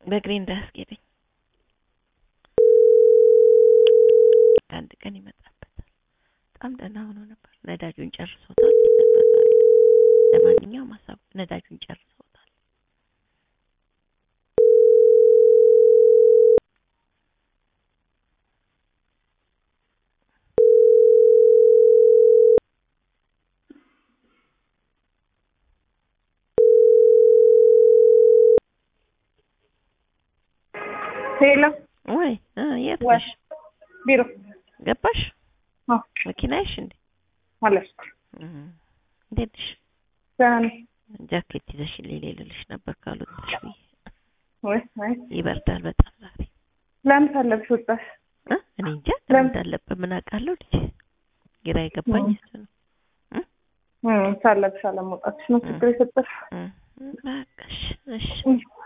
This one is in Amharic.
በእግሬ እንዳያስጌደኝ አንድ ቀን ይመጣበታል። በጣም ደህና ሆኖ ነበር። ነዳጁን ጨርሶታል። ለማንኛውም ሀሳብ ነዳጁን ጨርሶታል። ሄሎ ወይ እ የት ወይ ነሽ? ቢሮ ገባሽ? አዎ መኪናሽ እንዴ? አለፍኩ። እም፣ እንዴት ነሽ? ደህና ነኝ። ጃኬት ይዘሽልኝ ልልሽ ነበር ካልወጣሽ ብዬ። ወይ ወይ ይበርዳል በጣም ዛሬ ለምን ሳለብሽ ወጣሽ? እ እኔ እንጃ ለምን? ለምን እንዳለበት ምን አውቃለሁ ልጄ። ግራ የገባኝ እም። እሱ ነው። እም ሳለብሽ አለመውጣትሽ ነው ችግር የፈጠረው። እም፣ በቃ እሺ እሺ እም።